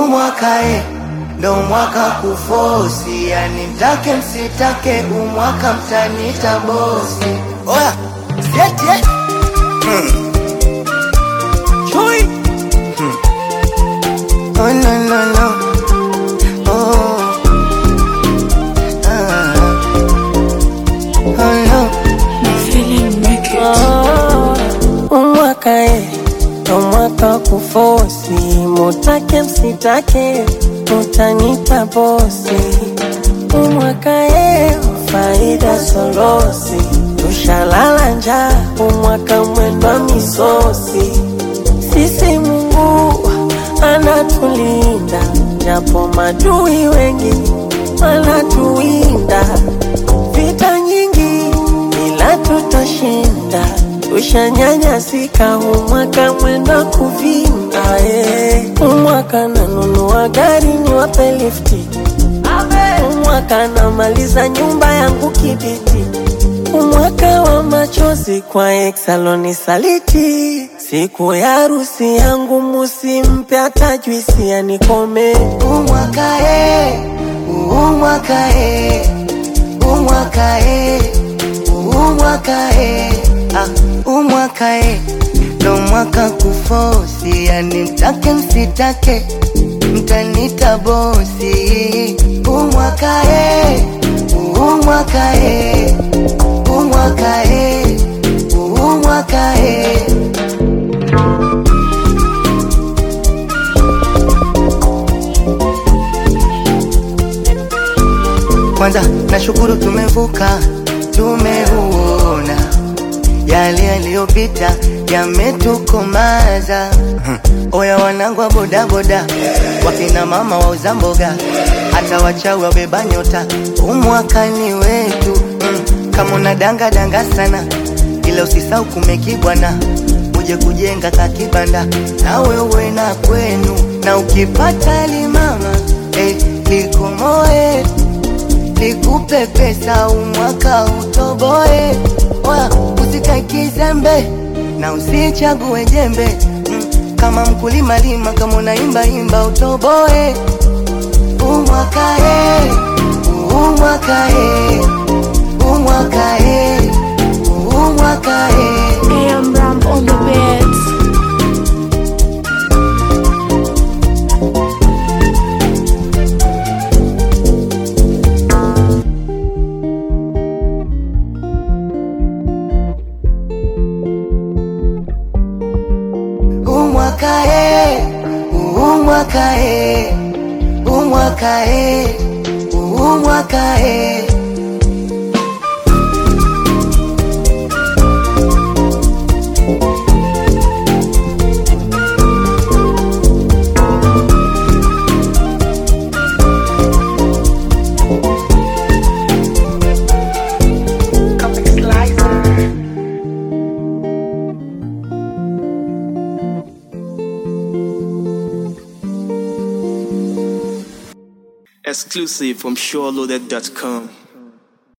umwaka e, ndo mwaka kufosi, yani mtake msitake, umwaka mtanita bosi. Oya, sieti eh. Chui. Oh no no no. Oh. Ah. Oh no. umwaka e ndo mwaka kufosi, mutake msitake, mutanita bosi. Umwaka e faida sorosi, tushalala njaa, umwaka mwendwa misosi. Sisi Mungu anatulinda, japo madui wengi wanatuwinda. Vita nyingi ila tutashinda, tushanyanyasika, umwaka mwenda kuvinda. eh. Umwaka nanunua gari niwape lifti, umwaka namaliza nyumba yangu kibiti umwaka wa machozi kwa exaloni saliti, siku ya harusi yangu musimpe hata juisi anikome. umwaka e, umwaka e, umwaka e, umwaka e, ah, umwaka e, ndo mwaka kufosi, yani mtake msitake, mtanita bosi. Umwaka e, umwaka e, umwaka e, umwaka e. Kwanza nashukuru tumevuka, tumeuona yale yaliyopita yametukomaza. Oya wanangu wa bodaboda, wakina mama wauza mboga, hata wachawi wabeba nyota, umwakani wetu mm. Kama unadanga danga sana, ila usisau kumekibwana, uje kujenga kakibanda na wewe na kwenu, na ukipata limama eh, likomoe nikupe pesa umwaka utoboe, oya usikae kizembe na usichague jembe mm, kama mkulima lima, kama unaimba imba utoboe umwaka e, umwaka e, umwaka e, umwaka e. AM Ram on the beats. umwaka e, umwaka e, umwaka e, umwaka e. Exclusive from SureLoaded.com.